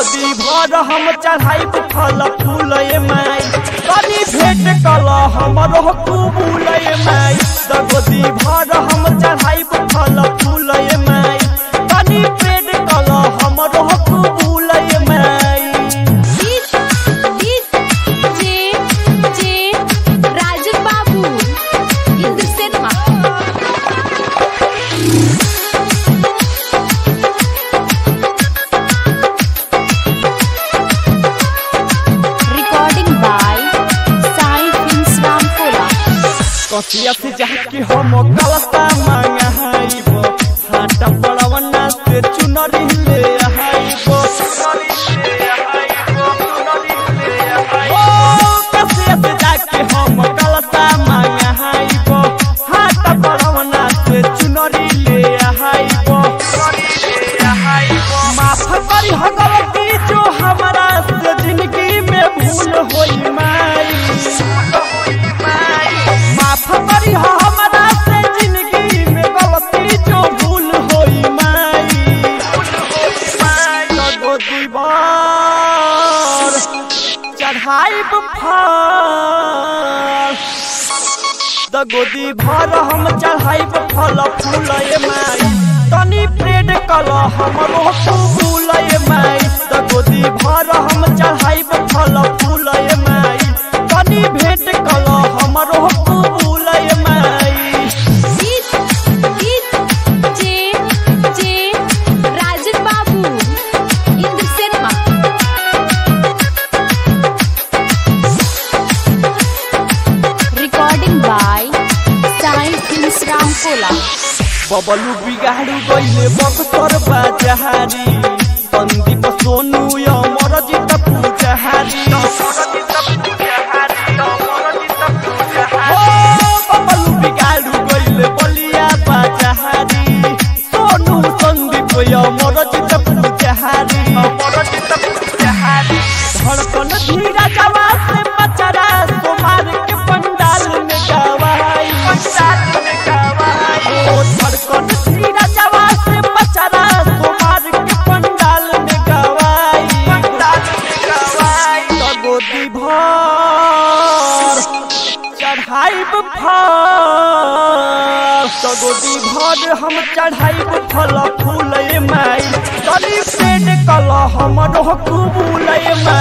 गोदी भर हम चढ़ाई फल फूल माई तनी भेंट कल हमरो कबूल माई त गोदी भर हम चढ़ाई फल फूल माई तनी भेंट कल हमरो कबूल माई जे J Rajan Babu Indrasen recording by Sai films Rampura Kasiya से जाके हम कलता मांगाइबो हाटा पड़वना से चुनरी ले आइबो ओ कसिया से जाके हम कलता मांगाइबो हाटा पड़वना से चुनरी ले आइबो माफ करी हो गलती जो हमारा से जिंदगी में भूल होई माई माफ करी हो हमरा से जिंदगी में गलती जो भूल होई माई लगो दुई बार चढ़ाई फल द गोदी भर हम चढ़ाई फल फूल माई तनी प्रेड कल हमरो फूल माई द गोदी भर हम चढ़ाई फल फूल माई तनी भेंट कल हमरो फूल माई जे J Rajan Babu Indrasen recording by Sai films Rampura Bablu बिगाड़ू गईले बक्सर बाजारी संदीप सोनू अमर जीत पूजाहारी हो बबलू बिगाड़ू गईले बलिया बाजारी सोनू संदीप अमर जीत पूजाहारी धड़कन धीरा जवा से बचरा सोमार के पंडाल में गवाई पंडाल में गवाई ओ धड़कन धीरा जवा से बचरा सोमार के पंडाल में गवाई पंडाल में गवाई तो गोदी भर चढ़ाइब फल तो गोदी भर हम चढ़ाइब फल फूल माई तनी पेट कल हमरो कबूल माई